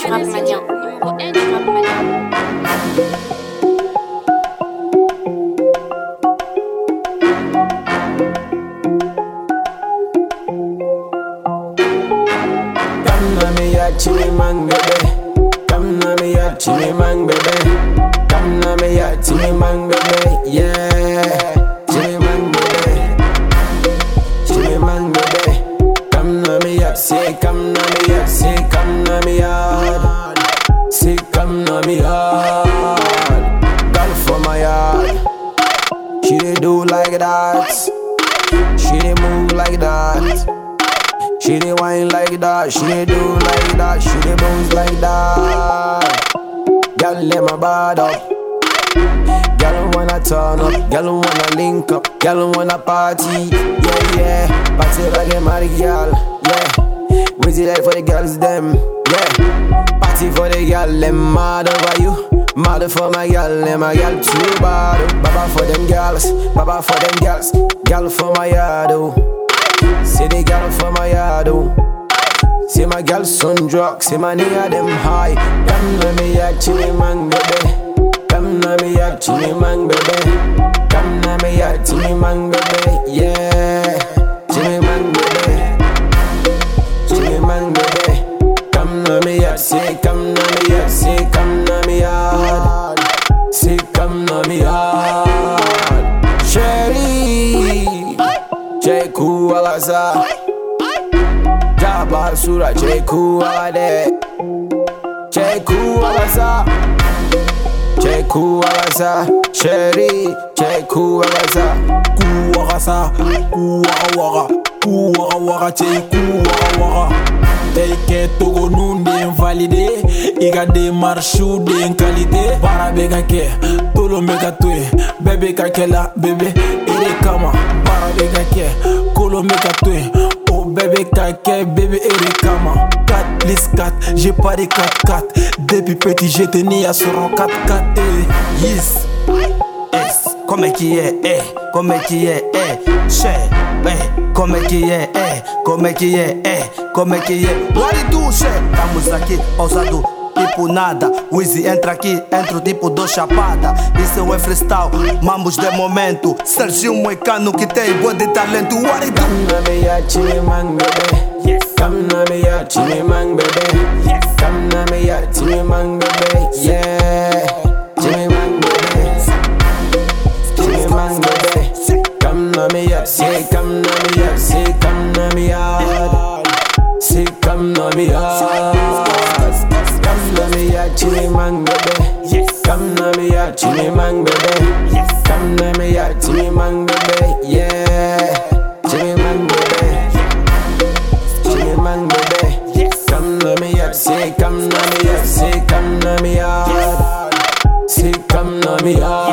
du rap mania. Numéro 1 du rap mania. Come na me ya chili man baby. Come na me ya chili man baby. Come na me ya chili man baby. Yeah, chili man baby. Chili man baby. Come na me ya, say come na me ya, say come na me yard. Say come na me yard. Girl for my yard. She dey do like that. She dey move like that. She dey whine like that, she dey do like that, she dey bounce like that. Girl, let my bad up. Girl wanna turn up, girl wanna link up, girl wanna party, yeah yeah. Party like a married girl, yeah. Wait like for the girls them, yeah. Party for the girl them mad over you, mad for my girl, them my girl too bad. oh. Baba for them girls, baba for them girls, girl for my yard oh. See the girl for my yard, oh. See my girl son drugs, see my nigga them high. Come na me ya chili man baby. Come na me ya chili man baby. Come na me ya chili man baby. Yeah, chili man baby. Chili man baby. Come na me ya, say come na me ya, say come na me yard. Say come na me yard. Sherry. Jeku walaza Jaba sura Jeku walade Jeku walaza Jeku walaza Sherry Jeku walaza Ku waka sa, ku waka waka, ku waka waka cɛ ku waka waka. Tɛ kɛ togo nun den valide, i ka demarches den qualité. Baara bɛ ka kɛ, tolon bɛ ka to yen, bɛɛ bɛ ka kɛ la, bébé, e de kama. Baara bɛ ka kɛ, kolon bɛ ka to yen, o bɛɛ bɛ ka kɛ, bébé, e de kama. 4 plus 4, j'ai pas de 4-4. Depuis petit, j'étais né à sɔrɔ 4-4. eh. Yes. Es, como é que é, é, como é que é, é, che, é, como é que é, é, como é que é, é, como é que é. What it do, che? Estamos aqui, pausado, tipo nada. Wheezy entra aqui, entro tipo do chapada. Isso é freestyle, mambos de momento. Serginho Moicano que tem boa de talento. What it do? Come na me ya chili man baby Yes. Come na me ya chili man baby Yes. Come na me ya chili man baby Yeah Chili man baby Chili man baby Come na me ya, say come na me ya, say come na me yard Say come na me yard Come na me ya chili man baby Yes. Come na me ya chili man baby Yes. Come na me ya chili man baby Yeah Chili man baby Chili man baby Yes. Come na me ya, say come na me ya, say come na me yard Say come na me yard